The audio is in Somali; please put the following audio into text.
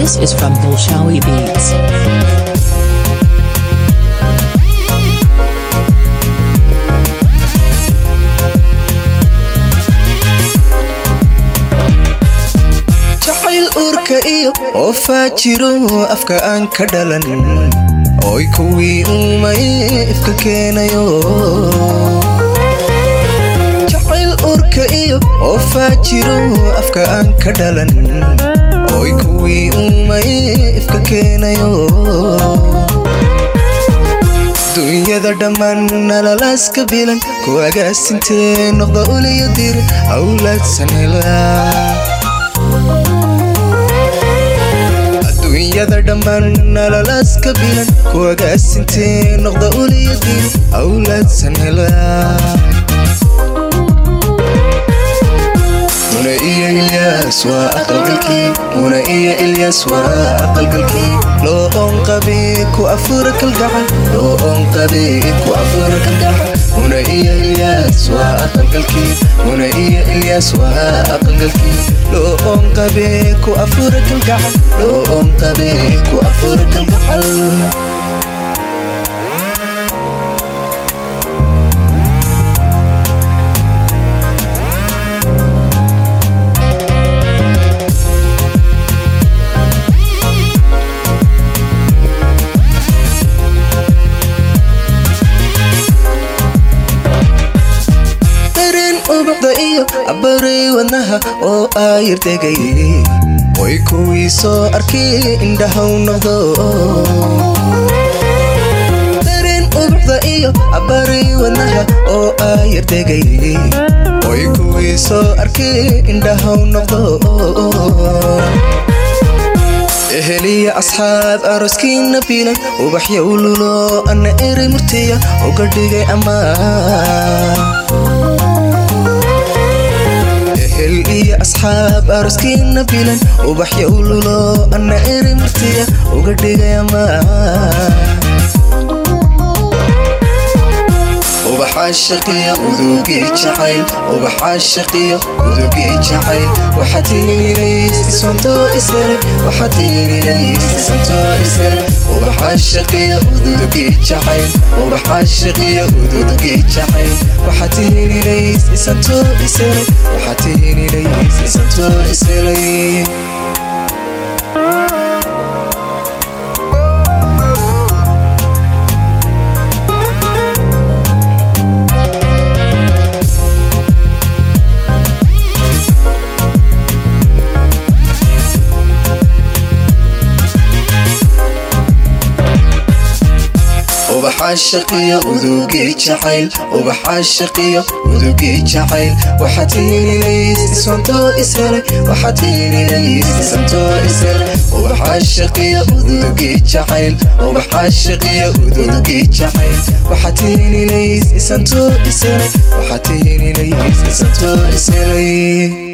This is from Bolshawi Beats. jacayl uurka iyo oo faajiro afka aan ka dhalan oy kuwii uumay ifka keenayo jacayl uurka iyo oo faajiro afka aan ka dhalan oy kuwii uumay ifka keenayo dunyada dhammaan nalalaaska bilan ku agaasintee noqda uliyo dir awlaadsan helaa adduunyada dhammaan nalalaaska bilan ku agaasintee noqda uliyo dir awlaadsan helaa muna iyo ilyaas waa aqalgalkii muna iyo ilyaas waa aqalgalkii loo oon qabi ku afura kalgacal loo oon qabi ku afura kalgacal muna iyo ilyaas waa aqalgalkii muna iyo ilyaas waa aqalgalkii loo oon qabi ku afura kalgacal loo oon qabi ku afura kalgacal dareen ubuxda iyo cabaray wadnaha oo aayir degay way kuwii soo arkay indhahaw noqdo dareen ubuxda iyo cabaray wadnaha oo aayir degay way kuwii soo arkay indhahaw noqdo eheliya asxaab aroskiina biilan ubaxya ululo anna eray murtiya uga dhigay ammaan ehel iyo asxaab aroskiina bilan ubaxya ululo anna eray murtiya uga dhigay ammaan ubaxaa shaqiya udugii jacayl ubaxaa shaqiya udugii jacayl waxaa tiirinays isantoo isere waxaa tiirinays isantoo isere ubaxaa shaqiya udugii jacayl ubaxaa shaqiya udugii jacayl waxaa tiirinays isantoo isere waxaa tiirinays isantoo isere ubaxaa shaqiya udugii jacayl ubaxaa shaqiya udugii jacayl waxaa tiirinays isantoo isere waxaa tiirinays isantoo isere ubaxaa shaqiya udugii jacayl ubaxaa shaqiya udugii jacayl waxaa tiirinays isantoo isere waxaa tiirinays isantoo isere